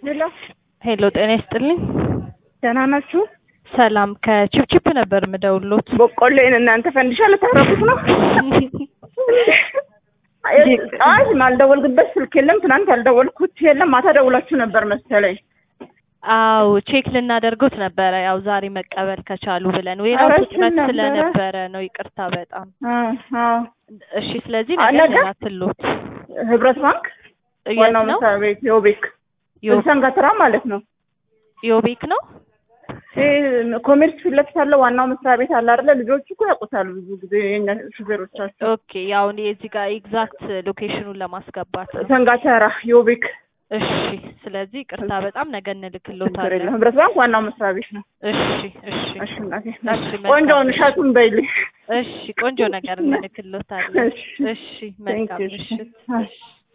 ሄሎ ሄሎ ጤና ይስጥልኝ። ደህና ናችሁ? ሰላም ከቺፕቺፕ ነበር የምደውሎት። በቆሎዬን እናንተ ፈንዲሻ ልታረጉት ነው? አይ ማልደወልኩበት ስልክ የለም። ትናንት ያልደወልኩት የለም። ማታ ደውላችሁ ነበር መሰለኝ። አው ቼክ ልናደርጉት ነበረ ያው ዛሬ መቀበል ከቻሉ ብለን ሌላው ኧረ ፍጥነት ነበረ። ስለነበረ ነው። ይቅርታ በጣም አዎ፣ አዎ። እሺ። ስለዚህ አ- ነገር ነገ? ልላክሎት ህብረት ባንክ የት ዋናው ነው? መስሪያ ቤት ዮቤክ ዮ- ሰንጋትራ ማለት ነው። ዮቤክ ነው። ይሄ ኮሜርስ ፊት ለፊት ያለው ዋናው መስሪያ ቤት አለ አይደለ? ልጆቹ እኮ ያውቁታል ብዙ ጊዜ የእኛ ሹፌሮቻቸው። ኦኬ ያው እኔ እዚህ ጋር ኤግዛክት ሎኬሽኑን ለማስገባት ነው። ሰንጋተራ ዮቤክ እሺ። ስለዚህ ይቅርታ በጣም ነገ ችግር እንልክሎታለን። የለም። ህብረት ባንክ ዋናው መስሪያ ቤት ነው። እሺ፣ እሺ፣ እሺ እናቴ፣ እሺ፣ ቆንጆውን መልካም እሸቱን በይልኝ። እሺ። ቆንጆ ነገር እንልክሎታለን። እሺ። እሺ፣ መልካም Thank you. ምሽት። አይ። እሺ